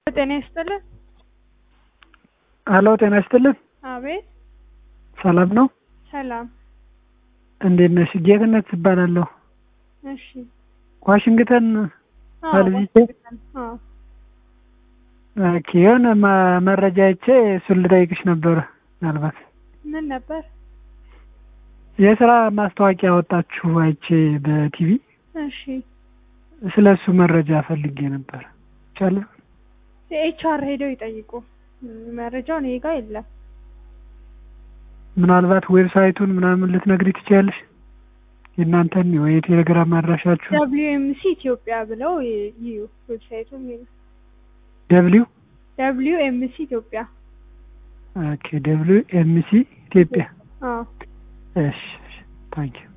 ጤና ይስጥልን። ሄሎ ጤና ይስጥልን። አቤት ሰላም ነው? ሰላም። እንዴት ነሽ? ጌትነት እባላለሁ። እሺ። ዋሽንግተን አዎ፣ አልብቼ ዋሽንግተን። አዎ። ኦኬ፣ የሆነ ማ- መረጃ አይቼ እሱን ልጠይቅሽ ነበረ። ምናልባት ምን ነበር? የስራ ማስታወቂያ ወጣችሁ አይቼ በቲቪ እሺ። ስለ እሱ መረጃ ፈልጌ ነበር። ይቻላል? የኤችአር ሄደው ይጠይቁ። መረጃው እኔ ጋ የለም። ምናልባት ዌብሳይቱን ምናምን ልትነግሪ ትችያለሽ? የእናንተን ወይ የቴሌግራም አድራሻችሁ ደብሊዩ ኤምሲ ኢትዮጵያ ብለው ይ- ይዩ ዌብሳይቱን ይዩ። ደብሊው ደብሊዩ ኤምሲ ኢትዮጵያ። ኦኬ ደብሊው ኤምሲ ኢትዮጵያ። አዎ። እሺ ታንኪዩ